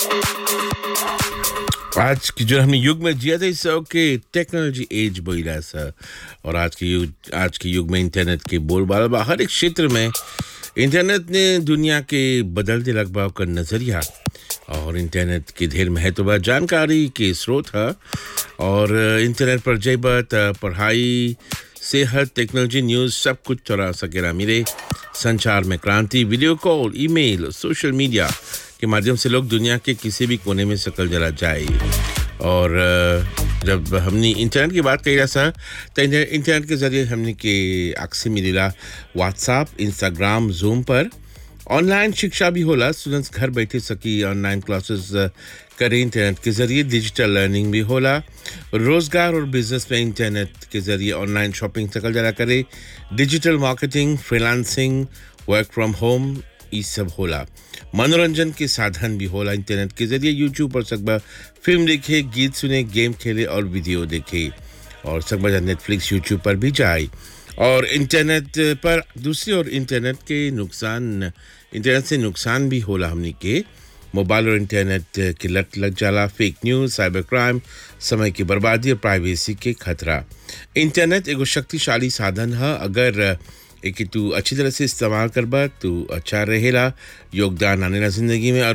आज की जो हमने युग में जिया था इससे के टेक्नोलॉजी एज बोला सा और आज के युग आज के युग में इंटरनेट के बोलबाला बा हर एक क्षेत्र में इंटरनेट ने दुनिया के बदलते लगभग का नज़रिया और इंटरनेट के ढेर महत्व बा जानकारी के स्रोत है और इंटरनेट पर जैबा त पढ़ाई सेहत टेक्नोलॉजी न्यूज़ सब कुछ तोरा सकेला मिले संचार में क्रांति video call email social media के माध्यम से लोग दुनिया के किसी भी कोने में सकल जला जाए और अ, जब हमने इंटरनेट की बात कही सा तो इंटर- इंटरनेट के ज़रिए हमने के अक्सर मिलेला व्हाट्सएप इंस्टाग्राम जूम पर ऑनलाइन शिक्षा भी होला स्टूडेंट्स घर बैठे सकी ऑनलाइन क्लासेस करें इंटरनेट के ज़रिए डिजिटल लर्निंग भी होला रोज़गार और बिजनेस में इंटरनेट के ज़रिए ऑनलाइन शॉपिंग सकल जरा करे digital marketing freelancing work from home ये सब होला मनोरंजन के साधन भी होला इंटरनेट के जरिए यूट्यूब पर सकबा फिल्म देखे गीत सुने गेम खेले और वीडियो देखे और सकबा नेटफ्लिक्स यूट्यूब पर भी जाए और इंटरनेट पर दूसरी ओर इंटरनेट के नुकसान इंटरनेट से नुकसान भी होला हमनी के मोबाइल और इंटरनेट की लत लग जाला फेक न्यूज़ साइबर क्राइम समय की बर्बादी और प्राइवेसी के खतरा इंटरनेट एगो शक्तिशाली साधन है अगर एक तू अच्छी तरह से इस्तेमाल करबा तू अच्छा रहेला योगदान आनेला जिंदगी में और